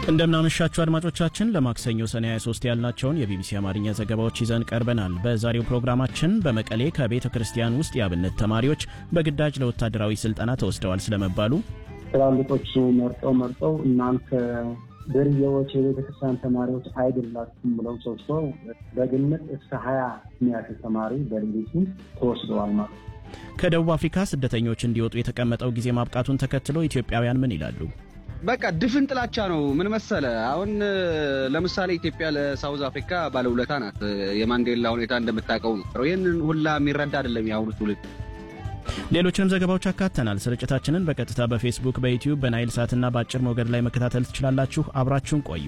እንደምናመሻችሁ አድማጮቻችን ለማክሰኞ ሰኔ 23 ያልናቸውን የቢቢሲ አማርኛ ዘገባዎች ይዘን ቀርበናል። በዛሬው ፕሮግራማችን በመቀሌ ከቤተ ክርስቲያን ውስጥ የአብነት ተማሪዎች በግዳጅ ለወታደራዊ ስልጠና ተወስደዋል ስለመባሉ፣ ትላልቆቹ መርጠው መርጠው እናንተ ድርዬዎች የቤተ ክርስቲያን ተማሪዎች አይደላችሁም ብለው ሰብስበው በግምት እስከ ሀያ የሚያክል ተማሪ በሌሊቱ ተወስደዋል ማለት ነው። ከደቡብ አፍሪካ ስደተኞች እንዲወጡ የተቀመጠው ጊዜ ማብቃቱን ተከትሎ ኢትዮጵያውያን ምን ይላሉ? በቃ ድፍን ጥላቻ ነው። ምን መሰለ፣ አሁን ለምሳሌ ኢትዮጵያ ለሳውዝ አፍሪካ ባለውለታ ናት። የማንዴላ ሁኔታ እንደምታውቀው ነው። ይህንን ሁላ የሚረዳ አይደለም የአሁኑ ትውልድ። ሌሎችንም ዘገባዎች አካተናል። ስርጭታችንን በቀጥታ በፌስቡክ፣ በዩቲዩብ፣ በናይል ሳትና በአጭር ሞገድ ላይ መከታተል ትችላላችሁ። አብራችሁን ቆዩ።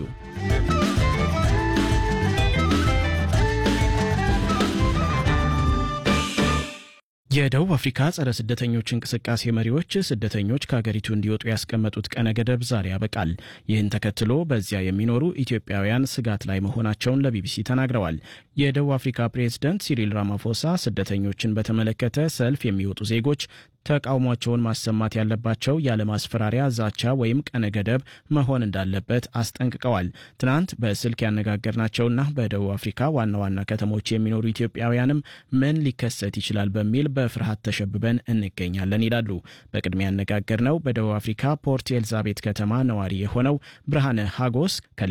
የደቡብ አፍሪካ ጸረ ስደተኞች እንቅስቃሴ መሪዎች ስደተኞች ከሀገሪቱ እንዲወጡ ያስቀመጡት ቀነ ገደብ ዛሬ ያበቃል። ይህን ተከትሎ በዚያ የሚኖሩ ኢትዮጵያውያን ስጋት ላይ መሆናቸውን ለቢቢሲ ተናግረዋል። የደቡብ አፍሪካ ፕሬዝደንት ሲሪል ራማፎሳ ስደተኞችን በተመለከተ ሰልፍ የሚወጡ ዜጎች ተቃውሟቸውን ማሰማት ያለባቸው ያለማስፈራሪያ፣ ዛቻ ወይም ቀነ ገደብ መሆን እንዳለበት አስጠንቅቀዋል። ትናንት በስልክ ያነጋገርናቸውና በደቡብ አፍሪካ ዋና ዋና ከተሞች የሚኖሩ ኢትዮጵያውያንም ምን ሊከሰት ይችላል በሚል በፍርሃት ተሸብበን እንገኛለን ይላሉ። በቅድሚያ ያነጋገርነው በደቡብ አፍሪካ ፖርት ኤልዛቤት ከተማ ነዋሪ የሆነው ብርሃነ ሀጎስ